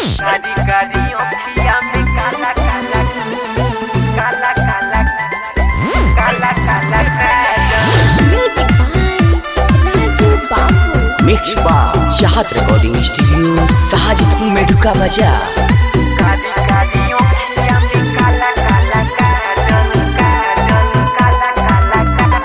कारी कारी अखिया में काला काला काला काला काला काला काजल Music by Raju Babu. Mix बार चाहत रिकॉर्डिंग स्टूडियो साजिदपुर में ढुका बजा कारी कारी अखिया में काला काला काजल काजल काला काला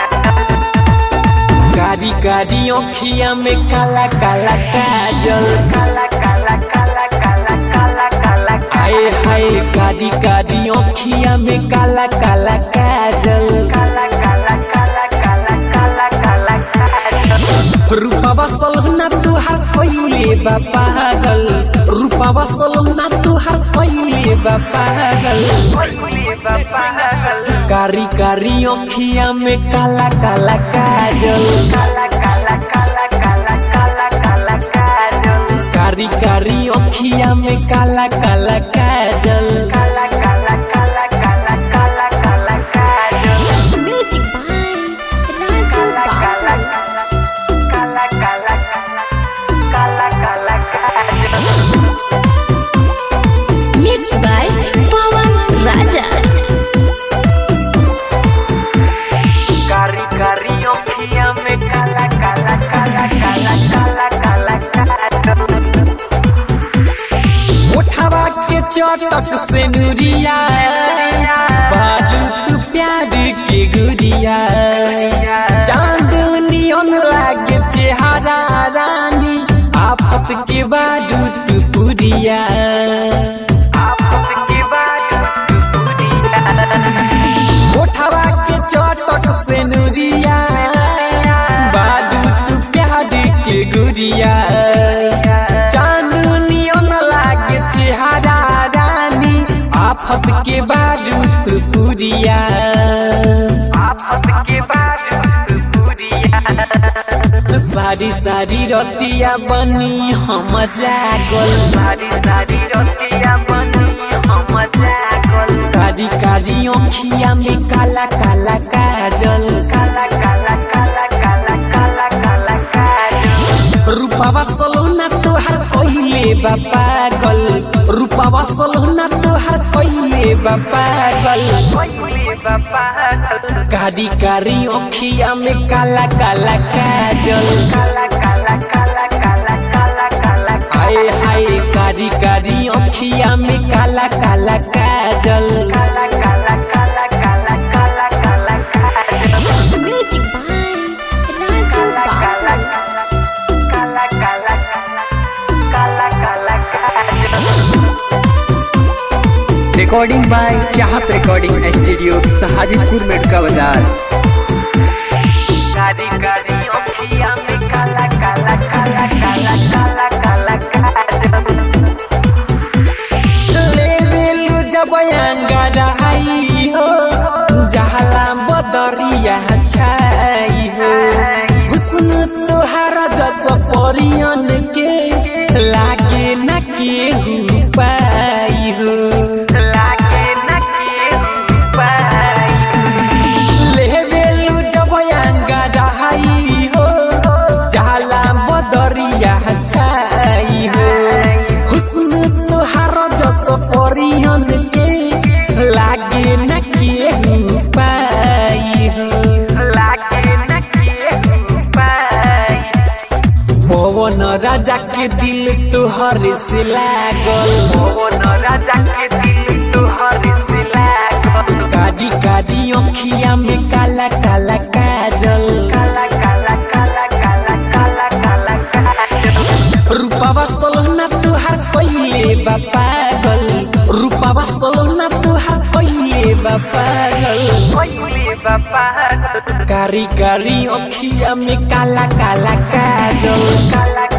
काजल कारी कारी अखिया में काला काला काजल काला काला काला काला काला काला आए हाय कारी कारी अखिया में काला काला काजल काला काला काला काला काला काला काजल रूपावा सलहना तुहार पहिले बा पागल रूपावा सलहना तुहार पहिले बा पागल ओले बाबा हगल कारी कारी अखिया में काला काला काजल काला काला काला काला काला काला काजल कारी कारी अखिया में काला काला काजल काला काला काला काला काला काला काजल Music by Raju काला Babu. काला काला काला काला काजल Mixed by Pawan Raja. कारी कारी अखिया में काला काला काला काला काला काला काजल उठावा के चटक से नूरिया बालू तू प्यार के गुरिया चांदनियन लागे चेहरा रानी आफत के बाजू तू पुरिया आपस की बात दुनिया उठावा के चटक से नूरिया बालू तू प्यार के गुरिया चांदनियन लागे चेहरा रानी आफत के बाजू तू पुरिया आपस की बात दुनिया सारी सारी रतिया बनी हम जागल सारी सारी रतिया बनी हम जागल कारी कारी अखिया में काला काला काजल काला काला काला काला काला काला काजल रूपावा सलोना तोहार पहिले बा पागल रूपावा सलोना तोहार पहिले बा पागल ओले बाबा हगल कारी कारी अखिया में काला काला काजल काला काला काला काला काला काला आए हाय कारी कारी अखिया में काला काला काजल काला काला काला काला काला काला काजल Music by Raju काला Babu. काला काला काला काला काजल recording by Chahat recording studio Sajidpur में ढुका बाजार कारी कारी अखिया में काला काला काला काला काला काला काजल लेवेलु जब अंगराई हो जहला बदरिया छाई हो हुस्न तोहारा जस परियन के लागे न केहू पाई हो लागे न केहू पाई लेवेलु जब अंगराई हो जहला बदरिया छाई हो हुस्न तोहारा जस परियन के लागे न केहू पाई हो लागे न केहू पाई पवन राजा के दिल तोहर से लागल पवन राजा के दिल तोहर से लागल कादी कादी अखिया में काला काला काजल काला काला काला काला काला काला काजल रूपावा सलोना तुहार पहिले बा पागल रूपावा सलोना तुहार पहिले बा पागल ओले बाबा हगल कारी कारी अखिया में काला काला काजल काला